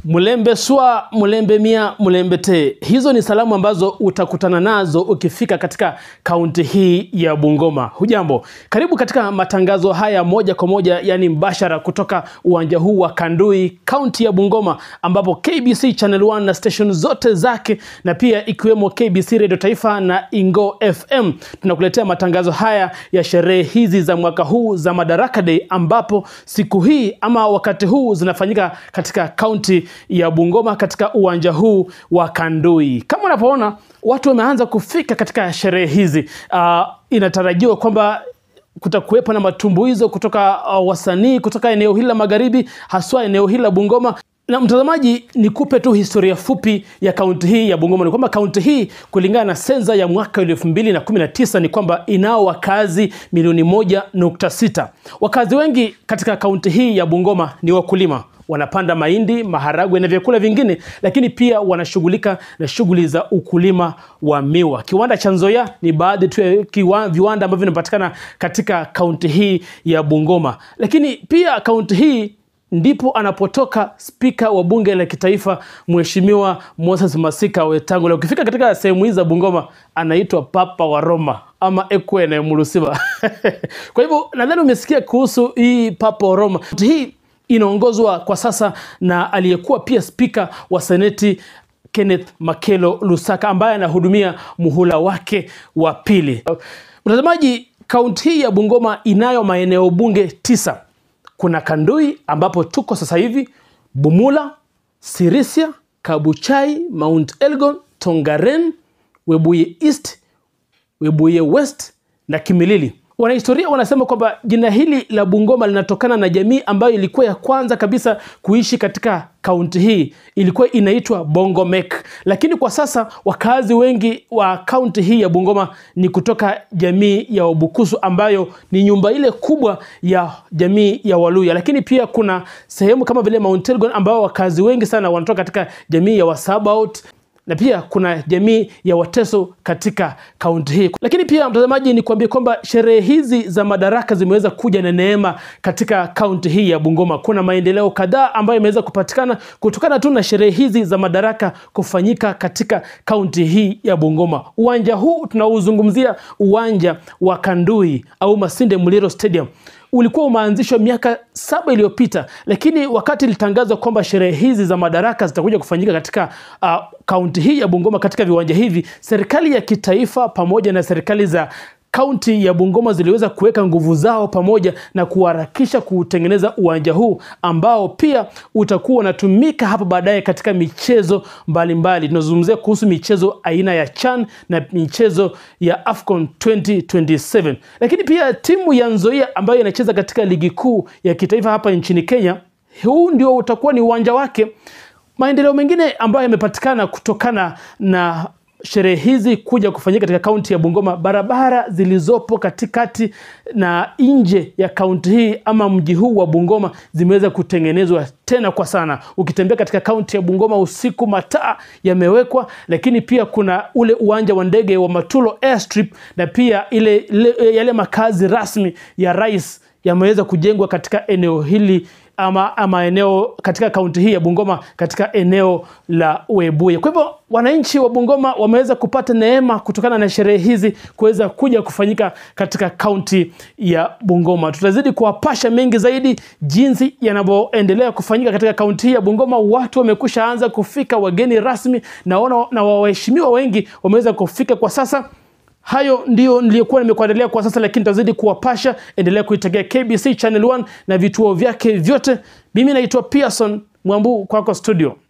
Mulembe swa, mulembe mia, mulembe te. Hizo ni salamu ambazo utakutana nazo ukifika katika kaunti hii ya Bungoma. Hujambo, karibu katika matangazo haya moja kwa moja, yani mbashara kutoka uwanja huu wa Kandui, kaunti ya Bungoma, ambapo KBC Channel 1 na station zote zake na pia ikiwemo KBC Radio Taifa na Ingo FM tunakuletea matangazo haya ya sherehe hizi za mwaka huu za Madaraka Day, ambapo siku hii ama wakati huu zinafanyika katika kaunti ya Bungoma katika uwanja huu wa Kandui. Kama unavyoona watu wameanza kufika katika sherehe hizi. Uh, inatarajiwa kwamba kutakuwepo na matumbuizo kutoka uh, wasanii kutoka eneo hili la magharibi, haswa eneo hili la Bungoma. Na mtazamaji, nikupe tu historia fupi ya kaunti hii ya Bungoma. Ni kwamba kaunti hii kulingana na sensa ya mwaka elfu mbili na kumi na tisa ni kwamba inao wakazi milioni moja nukta sita. Wakazi wengi katika kaunti hii ya Bungoma ni wakulima wanapanda mahindi, maharagwe na vyakula vingine, lakini pia wanashughulika na shughuli za ukulima wa miwa. Kiwanda cha Nzoia ni baadhi tu ya kiwa- viwanda ambavyo vinapatikana katika kaunti hii ya Bungoma, lakini pia kaunti hii ndipo anapotoka spika wa bunge la kitaifa Mheshimiwa Moses Masika Wetangula. Ukifika katika sehemu hizi za Bungoma anaitwa Papa wa Roma ama Ekwene Mulusiba. Kwa hivyo nadhani umesikia kuhusu hii Papa wa Roma. Hii inaongozwa kwa sasa na aliyekuwa pia spika wa seneti Kenneth Makelo Lusaka ambaye anahudumia muhula wake wa pili. Mtazamaji, kaunti hii ya Bungoma inayo maeneo bunge tisa. Kuna Kandui ambapo tuko sasa hivi, Bumula, Sirisia, Kabuchai, Mount Elgon, Tongaren, Webuye East, Webuye West na Kimilili. Wanahistoria wanasema kwamba jina hili la Bungoma linatokana na jamii ambayo ilikuwa ya kwanza kabisa kuishi katika kaunti hii, ilikuwa inaitwa Bongomek, lakini kwa sasa wakazi wengi wa kaunti hii ya Bungoma ni kutoka jamii ya Wabukusu ambayo ni nyumba ile kubwa ya jamii ya Waluya, lakini pia kuna sehemu kama vile Mount Elgon ambao wakazi wengi sana wanatoka katika jamii ya Wasabaot na pia kuna jamii ya Wateso katika kaunti hii. Lakini pia mtazamaji, ni kuambia kwamba sherehe hizi za madaraka zimeweza kuja na neema katika kaunti hii ya Bungoma. Kuna maendeleo kadhaa ambayo imeweza kupatikana kutokana tu na sherehe hizi za madaraka kufanyika katika kaunti hii ya Bungoma. Uwanja huu tunauzungumzia uwanja wa Kandui au Masinde Muliro Stadium ulikuwa umeanzishwa miaka saba iliyopita, lakini wakati ilitangazwa kwamba sherehe hizi za madaraka zitakuja kufanyika katika uh, kaunti hii ya Bungoma katika viwanja hivi, serikali ya kitaifa pamoja na serikali za kaunti ya Bungoma ziliweza kuweka nguvu zao pamoja na kuharakisha kutengeneza uwanja huu ambao pia utakuwa unatumika hapo baadaye katika michezo mbalimbali. Tunazungumzia kuhusu michezo aina ya CHAN na michezo ya AFCON 2027. Lakini pia timu ya Nzoia ambayo inacheza katika ligi kuu ya kitaifa hapa nchini Kenya, huu ndio utakuwa ni uwanja wake. Maendeleo mengine ambayo yamepatikana kutokana na sherehe hizi kuja kufanyika katika kaunti ya Bungoma, barabara zilizopo katikati na nje ya kaunti hii ama mji huu wa Bungoma zimeweza kutengenezwa tena kwa sana. Ukitembea katika kaunti ya Bungoma usiku, mataa yamewekwa, lakini pia kuna ule uwanja wa ndege wa Matulo Airstrip na pia ile, ile yale makazi rasmi ya rais yameweza kujengwa katika eneo hili ama, ama eneo katika kaunti hii ya Bungoma katika eneo la Webuye. Kwa hivyo wananchi wa Bungoma wameweza kupata neema kutokana na sherehe hizi kuweza kuja kufanyika katika kaunti ya Bungoma. Tutazidi kuwapasha mengi zaidi jinsi yanavyoendelea kufanyika katika kaunti hii ya Bungoma. Watu wamekusha anza kufika, wageni rasmi naona na waheshimiwa wengi wameweza kufika kwa sasa. Hayo ndio niliyokuwa nimekuandalia kwa sasa, lakini tazidi kuwapasha. Endelea kuitegea KBC Channel 1 na vituo vyake vyote. Mimi naitwa Pearson Mwambu, kwako studio.